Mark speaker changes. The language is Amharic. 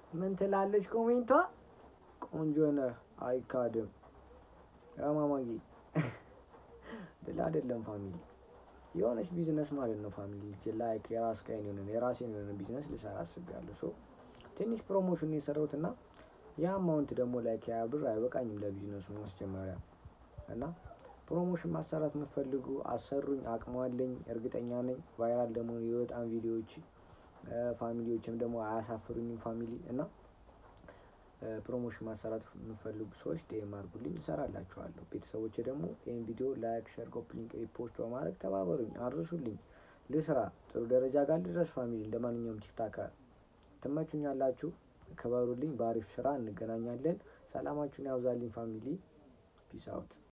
Speaker 1: ምን ትላለች ኮሜንቷ? ቆንጆ ነህ አይካድም። ማማዬ ድል አይደለም ፋሚሊ የሆነች ቢዝነስ ማለት ነው ፋሚሊ ላይክ የራስ ካይን የሆነ የራሴን የሆነ ቢዝነስ ልሰራ አስቤያለሁ። ሶ ትንሽ ፕሮሞሽን የሰራሁት እና ያ አማውንት ደግሞ ላይክ ያ ብር አይበቃኝም ለቢዝነሱ ማስጀመሪያ እና ፕሮሞሽን ማሰራት የምትፈልጉ አሰሩኝ፣ አቅሙ አለኝ፣ እርግጠኛ ነኝ። ቫይራል ደግሞ የወጣን ቪዲዮዎች ፋሚሊዎችም ደግሞ አያሳፍሩኝም ፋሚሊ እና ፕሮሞሽን ማሰራት የምፈልጉ ሰዎች ዴም አድርጉልኝ እሰራላችኋለሁ። ቤተሰቦቼ ደግሞ ይህን ቪዲዮ ላይክ፣ ሸር፣ ኮፒ ሊንክ፣ ሪፖስት በማድረግ ተባበሩኝ፣ አድርሱልኝ። ልስራ ጥሩ ደረጃ ጋር ልድረስ ፋሚሊ እንደ ማንኛውም ቲክታከር ትመቹኛላችሁ። ክበሩልኝ። በአሪፍ ስራ እንገናኛለን። ሰላማችሁን ያብዛልኝ ፋሚሊ ፒስ አውት